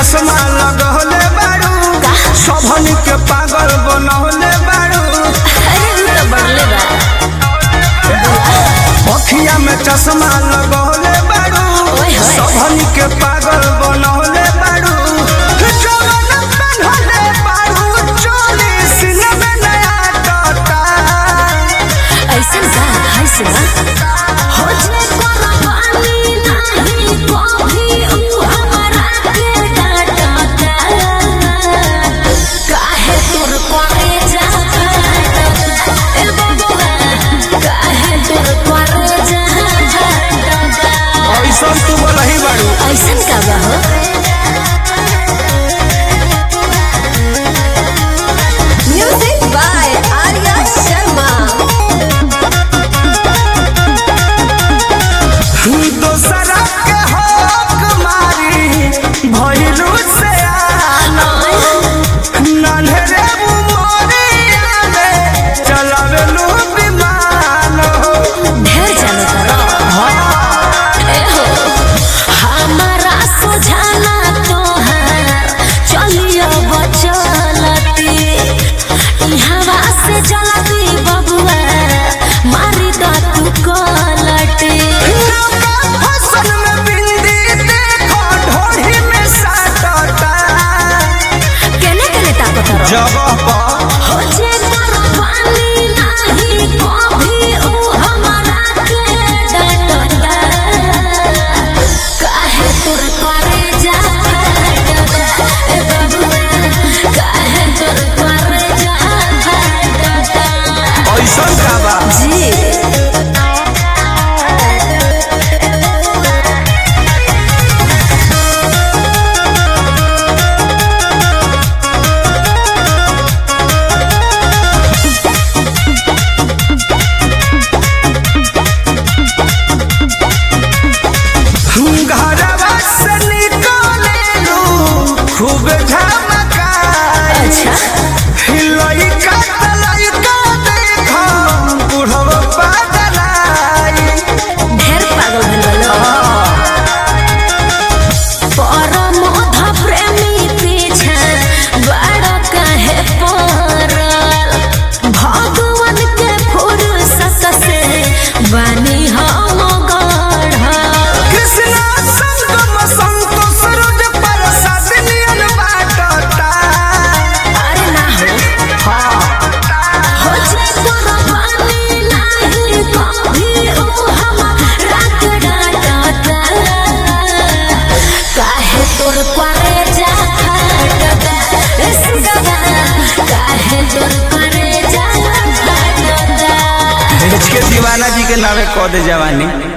चश्मा लगौले बारू सबन के पागल बनौले बारू अरे उ तो बढ़ले बा अखिया में चश्मा लगौले बारू ओए होए। सबन के पागल बनौले बारू जवन बनौले बारू चोली सीने में नया टोटा ऐसन का हाय सुना हो जे कुर्बानी नाही कभी उ हमरा के डांटता काहे तोर करे जा ए बबुआ काहे तोर करे जा ऐसा तू बोलही बारू ऐसन का बा हो म्यूजिक बाय आर्या शर्मा दोसरा के हक मारी भइलू से आना नन्हरे उमरिया में चलावेलू विमान हो ढेर जाने करो ए हो हमारा सुझाना तोहार चलियो बचलती ई हवा से जलती बबुआ मारी द तू कलटी फसल में बिंदी देखो ढोढ़ी में साटता केने केने ताकत रहो जगह पर हो जे कुर्बानी नाही कभी उ हमरा के डांटता काहे तोर करे जा ए बबुआ काहे तोर करे जा ऐसा का बा जी घरवा से निकलेलू खूब झमकाई अच्छा हिलई का तलई का देखो बुढ़वा पागलाई ढेर पागल भइल परम अध प्रेमी पीछे बड़ काहे पड़ल भगवान के फुर्सत से बनी हम गढ़ल कृष्णा संगम संतोष रुज प्रसाद नियन बाटता अरे ना हो हो जे कुर्बानी नाही कभी उ हमरा के डांटता काहे तोर करे जा फाटता ए सुगवा काहे तोर करे जा फाटता के दीवाना जी के नावे कह दे जवानी